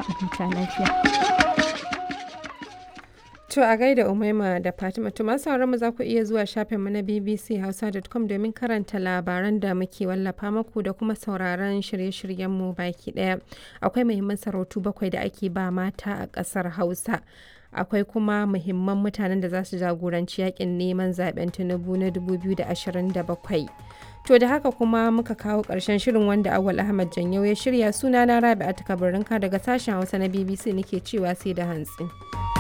a huta lafiya. To a gaida Umaima da Fatima to masu mu za ku iya zuwa shafinmu na bbchausa.com domin karanta labaran da muke wallafa maku da kuma sauraron shirye-shiryenmu baki ɗaya. Akwai muhimman sarautu bakwai da ake ba mata a ƙasar Hausa. Akwai kuma muhimman mutanen da za su jagoranci yakin neman zaben Tinubu na 2027. To da haka kuma muka kawo ƙarshen shirin wanda Awal Ahmad Janyau ya shirya sunana Rabi'a Takabarinka daga sashen Hausa na BBC nake cewa sai da hantsi.